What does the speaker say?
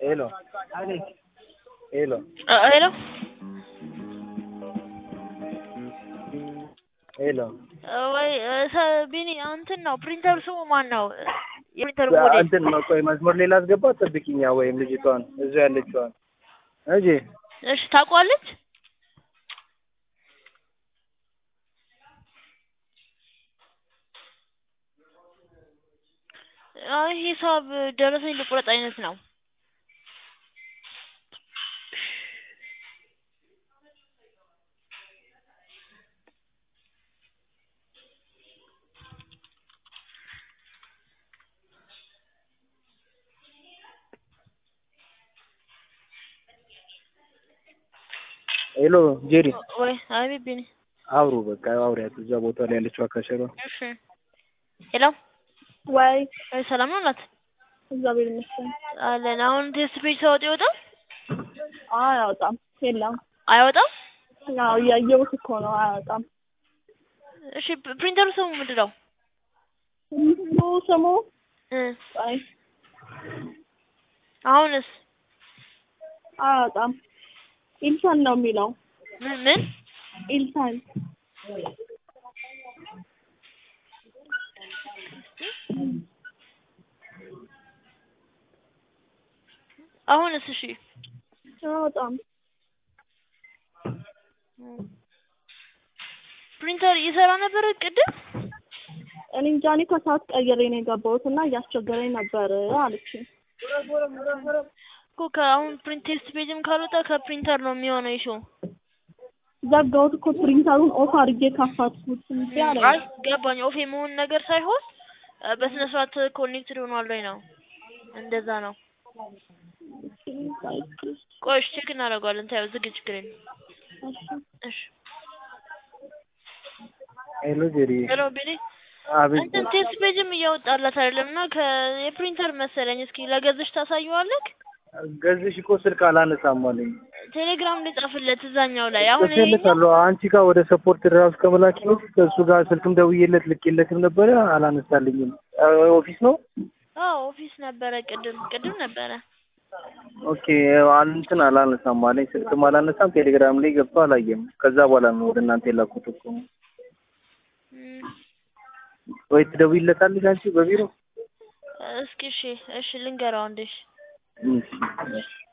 ሄሎ ሄሎ ሄሎ ሄሎ ወይ ቢኒ እንትን ነው ፕሪንተር ስሙ ማን ነው? የፕሪንተር ሞዴል እንትን ነው። ቆይ መስመር ሌላ አስገባ ጠብቂኛ፣ ወይም ልጅቷን እዚሁ ያለችዋን እጂ እሺ ታውቋለች? አይ ሂሳብ ደረሰኝ ልቁረጥ አይነት ነው። ሄሎ ጄሪ ወይ አቤት ቢኒ አብሩ በቃ አውሪያት እዛ ቦታ ላይ ያለችው አካሸሯ እሺ ሄሎ ወይ ወይ ሰላም ነው ናት እግዚአብሔር ይመስገን። አለን አሁን ቴስት ፔጅ ሳወጥ ይወጣል አያወጣም፣ የለም። አይወጣም? ያው እያየሁት እኮ ነው፣ አያወጣም። እሺ ፕሪንተሩ ስሙ ምንድን ነው? ስሙ ስሙ እ አይ አሁንስ አያወጣም። ኢልሳን ነው የሚለው ምን ምን ኢልሳን አሁንስ እሺ አያወጣም። ፕሪንተር ይሰራ ነበር ቅድም? እኔ እንጃ እኔ ከሰዓት ቀይሬ ነው የገባሁት እና እያስቸገረኝ ነበር አለችኝ። እኮ ከአሁን ፕሪንት ቴስት ፔጅም ካልወጣ ከፕሪንተር ነው የሚሆነው ይሾ ዘጋሁት እኮ ፕሪንተሩን ኦፍ አድርጌ ካፋትኩት እንዴ አለ። አይ ገባኝ። ኦፍ የመሆን ነገር ሳይሆን እ በስነ ስርዓት ኮኔክትድ ሆኗል ወይ ነው። እንደዛ ነው። ቆይ እሺ ቼክ እናደርገዋለን። ታየው ዝግ ችግር የለም። እሺ ሄሎ ጄሪ ሄሎ ቢኒ አቤት እንትን ቴስት ፔጅም እያወጣላት አይደለም እና የፕሪንተር መሰለኝ። እስኪ ለገዝሽ ታሳየዋለህ? ገዝሽ እኮ ስልክ አላነሳም አለኝ። ቴሌግራም ላይ ጻፍለት እዛኛው ላይ አሁን ይሄኛው ጽፌለታለሁ አንቺ ጋር ወደ ሰፖርት ራሱ ከመላኪ በፊት ከእሱ ጋር ስልክም ደውዬለት ልኬለትም ነበረ አላነሳልኝም። አ- ኦፊስ ነው አዎ ኦፊስ ነበረ ቅድም ቅድም ነበረ። ኦኬ አል- እንትን አላነሳም አለኝ። ስልክም አላነሳም ቴሌግራም ላይ ገብቶ አላየም። ከዛ በኋላ ነው ወደ እናንተ የላኩት እኮ። እም፣ ወይ ትደውይለታለሽ አንቺ በቢሮ እስኪ እሺ እሺ ልንገረው አንዴ እሺ እሺ፣ እሺ